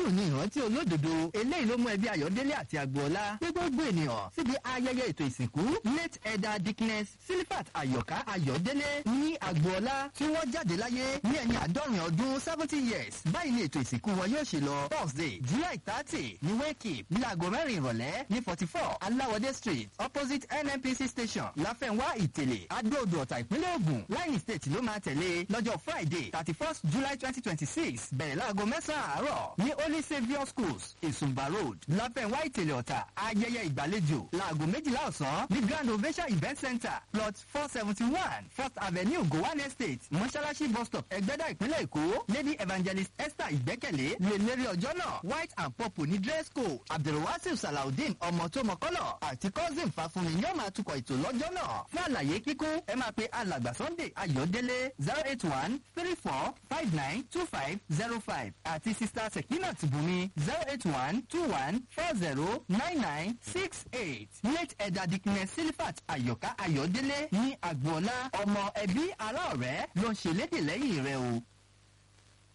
dídùn ní ìrántí olódodo eléyìí ló mú ẹbí ayọ̀délé àti agboola ní gbogbo ènìyàn síbi ayẹyẹ ètò ìsìnkú late elder dickness silifat ayọ̀ká ayọ̀délé ní agboola tí wọ́n jáde láyé ní ẹni àádọ́rin ọdún seventy years báyìí ni ètò ìsìnkú wọn yóò ṣe lọ thursday july thirty ní wake ní aago mẹ́rin ìrọ̀lẹ́ ní forty four aláwọ̀dé street opposite nnpc station láfẹ̀wá ìtẹ̀lẹ̀ adóodò ọ̀tà ìpínlẹ̀ ògùn láyìn state ló máa tẹ̀lé lọ́jọ́ friday thirty first july twenty twenty six bẹ̀rẹ̀ láago mẹ́sàn-án àárọ̀ ní holy saviour schools ìsùnbà road láfẹ̀wá ìtẹ̀lẹ̀ ọ̀tà ayẹyẹ ìgbàlejò láago méjìlá ọ̀sán ní grand ovation event center plot four seventy one first avenue gowan estate mọ́ṣáláṣí bus stop ẹgbẹ́dá ìpínlẹ̀ èkó lady evangelist esther ìgbẹ́kẹ̀lé lè lérí ọjọ́ náà white and purple ní dress code abdulwasif salaudeen ọmọ tó mọ̀kọ́lọ̀ àti cousin fàfúnmi ni ó máa tukọ̀ ètò lọ́jọ́ náà fún àlàyé kíkún ẹ máa pe alàgbà sunday ayọ̀délé zero eight one three four five nine two five zero five àti sista sekinat bùnmi zero eight one two one four zero nine nine six eight late ẹ̀dà dikine silifat ayọ̀ká ayọ̀délé ní agboola ọmọ ẹbí ará ọ̀rẹ́ ló ń ṣèlédè lẹ́yìn rẹ o.